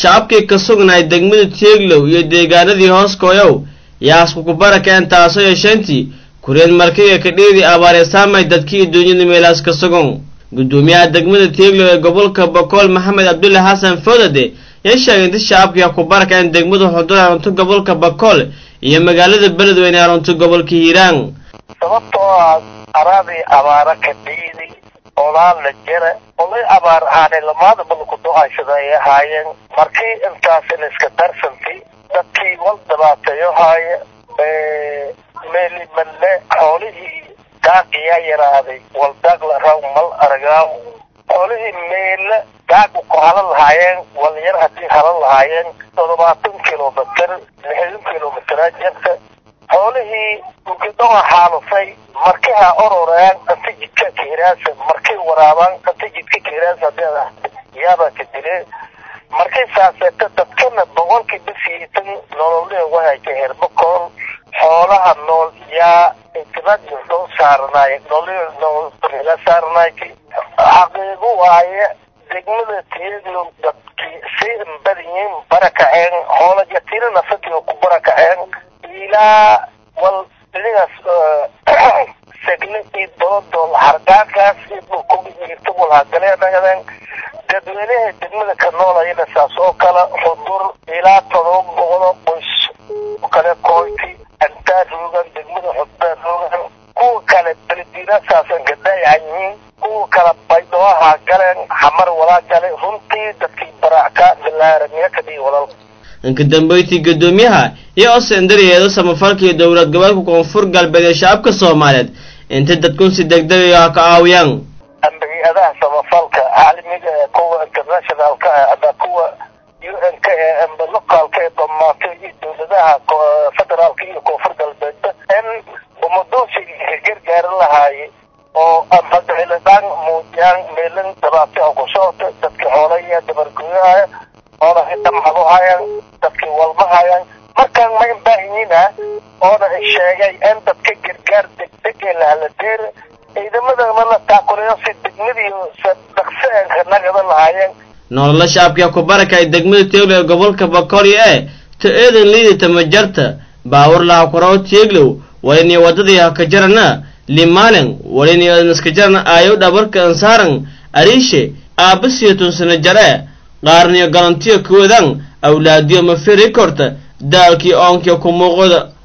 shacabkii ka sugnaay degmada tieglow iyo deegaanadii hoos kooyow yaasku ku barakeen taasoo yeesheentii kureen markiga kadhiidii abaareysaamay dadkii duunyada meelaas ka sugan guddoomiyaha degmada tieglow ee gobolka bokool maxamed cabdulle xasan foodade yaa sheegay inti shacabkii ku barakeen degmada xudur arunto gobolka bakool iyo magaalada beledweyne arunto gobolka hiiraan sababtoo ah araadii abaara ka dhiidi olaan la jara olay abaar aanay lamaadaba laku do-aysada ay ahaayeen markii intaas la iska darsanti dadkii wal dhibaateeyo haaya meeli malle xoolihii daaq yaa yaraaday wal daaq la raw mal aragaaw xoolihii meele daaq ku halan lahaayeen wal yar haddii halan lahaayeen toddobaatan kilomitr lixdan kilomitraa jirta xoolihii ukidhoa xaalufay markiha ororaan anta jidka kahiraasa markay waraabaan anta jidka kahiraasa hadii yaabaa ka dilee markay saaseeta dadkana boqolkii bisiitan nololihii wahayka herbakool xoolaha nool yaa intibaad doo saaranaay nololihii noolga saaranaayki xaqiiqo waaye degmada tiyaglo dadkii si inbadiyiin barakaceen xoola jatiina nafatii ku barakaceen ilaa wal inigaas segle iyo doodool hargaankaas dhulkogirta walhagaleen dadweynaha degmada ka noolayana saas oo kale xudur ilaa todoba boqoloo qoys kale kooyti antaa roogan degmada xudbaa roogan kuwa kale beledinasaasan gadaayacan yihiin kuwa kale baydhooha galeen xamar walaa gale runtii dadkii baracka bilaaramiya ka dhigi walal inka dambeyntii guddoomiyaha iyo osendaryeedo samafalkii dowlad goboleedka koonfur galbeed ee shacabka soomaaliyeed intay dadkun si degdega ka caawiyaan hay-adaha samafalka caalamiga ee kuwa internationalka ah ama kuwa u n k ee amba locaalka ee dhamaatay iyo dowladaha federaalka iyo koonfur galbeedba in umadoonsiga gargaaran lahaaye oo amba diciladaan muujiyaan meelin dhibaata ku socota dadkii xoolaya dabargoyahaya oona dhamcado hayaan dadkii walma hayaan markaan ma imbaahinyin ah oona sheegay in dadka gargaar degdeg ee lahaladeera ciidamadana la taakuleyo si degmadiiyo dhaqso eenka nagada lahaayeen nolola shacabkia ku barakay degmada teeglow ee gobolka bakoolyo ee ta eedan liidata majarta baawar laha kuraw teeglow waliniyo wadadii hakajarana limaalin waliniyo naskajarana aayow dhabarka ansaaran ariishe aabasiyo tunsana jare qaarniyo galantiyo kuwadan awlaadiyo mafiri korta daalkii oonkiyo ku muuqoda